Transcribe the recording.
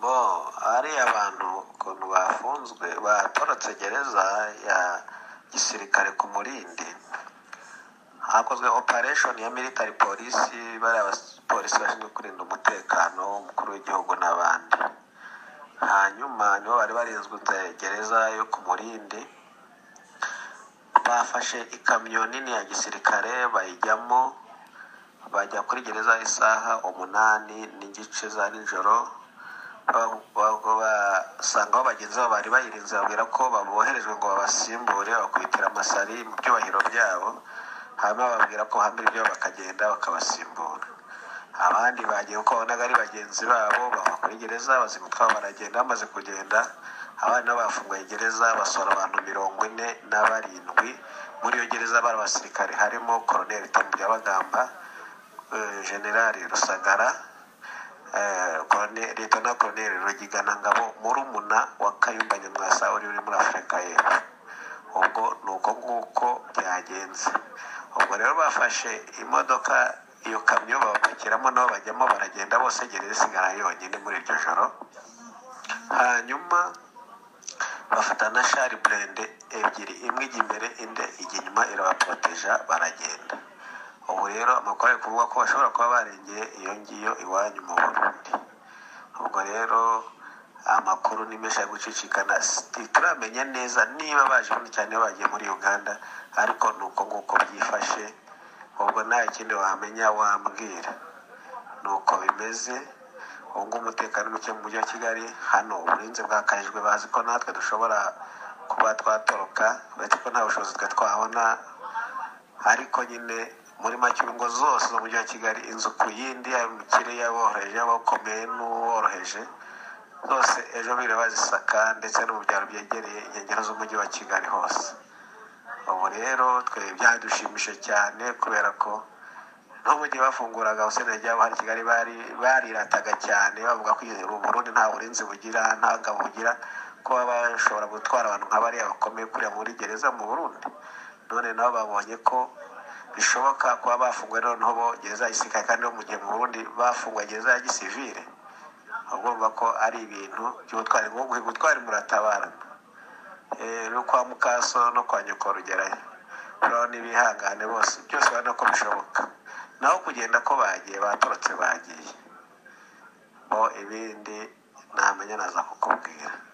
bo ariya bantu ukuntu bafunzwe batorotse gereza ya gisirikare ku murindi hakozwe operation ya military polisi bariya bapolisi bashinzwe kurinda umutekano umukuru w'igihugu n'abandi hanyuma nibo bari barinzwe gereza yo ku murindi bafashe ikamyo nini ya gisirikare bayijyamo bajya kuri gereza isaha umunani n'igice za nijoro basangaho bagenzi babo bari bayirinze babwira ko baboherejwe ngo babasimbure bakubitira amasari mu byubahiro byabo hanyuma bababwira ko hamira ibyo bakagenda bakabasimbura abandi bagiye uko babonaga ari bagenzi babo bava kuri gereza bazima utwabo baragenda bamaze kugenda abandi nabo bafunguye gereza basohora abantu mirongo ine na barindwi muri iyo gereza bari abasirikare harimo koroneri Tombuyabagamba generali rusagara leta koroneri rugigana ngabo murumuna wa kayumba nyamwasa uri muri afurika y'epfo ubwo ni uko nguko byagenze ubwo rero bafashe imodoka iyo kamyo babapakiramo nabo bajyamo baragenda bose gereza isigara yonyine muri iryo joro hanyuma bafata na shari burende ebyiri imwe ijya imbere indi ijya inyuma irabaporoteja baragenda ubu rero amakuru ari kuvuga ko bashobora kuba barengeye iyo ngiyo iwanyu mu burundi ubwo rero amakuru ni menshi ari gucicikana turamenya neza niba baje muri cyane bagiye muri uganda ariko ni uko nguko byifashe ubwo nta kindi wamenya wambwira ni uko bimeze ubu ngubu umutekano muke mu mujyi wa kigali hano uburinzi bwakajijwe bazi ko natwe dushobora kuba twatoroka uretse ko nta bushobozi twe twabona ariko nyine muri make ingo zose z'umujyi wa kigali inzu ku yindi yaba umukire yaboroheje y'abakomeye n'uworoheje zose ejo biriba bazisaka ndetse no mu byaro byegereye inkengero z'umujyi wa kigali hose ubu rero twe byadushimishije cyane kubera ko no mu gihe bafunguraga abaseneri ryabo hano i kigali barirataga cyane bavuga ko uburundi nta burinzi bugira nta ngabo bugira kuba bashobora gutwara abantu nka bariya bakomeye kuriya muri gereza mu burundi none nabo babonye ko bishoboka kuba bafunguwe noneho gereza ya gisirikare kandi no mu gihe mu burundi bafunguwe gereza ya gisivire urumva ko ari ibintu by'ubutwari nko gutwara muratabarana no kwa mukaso no kwa nyoko rugerayo uraho n'ibihangane bose byose urabona ko bishoboka naho kugenda ko bagiye baturutse bagiye bo ibindi ntamenya naza kukubwira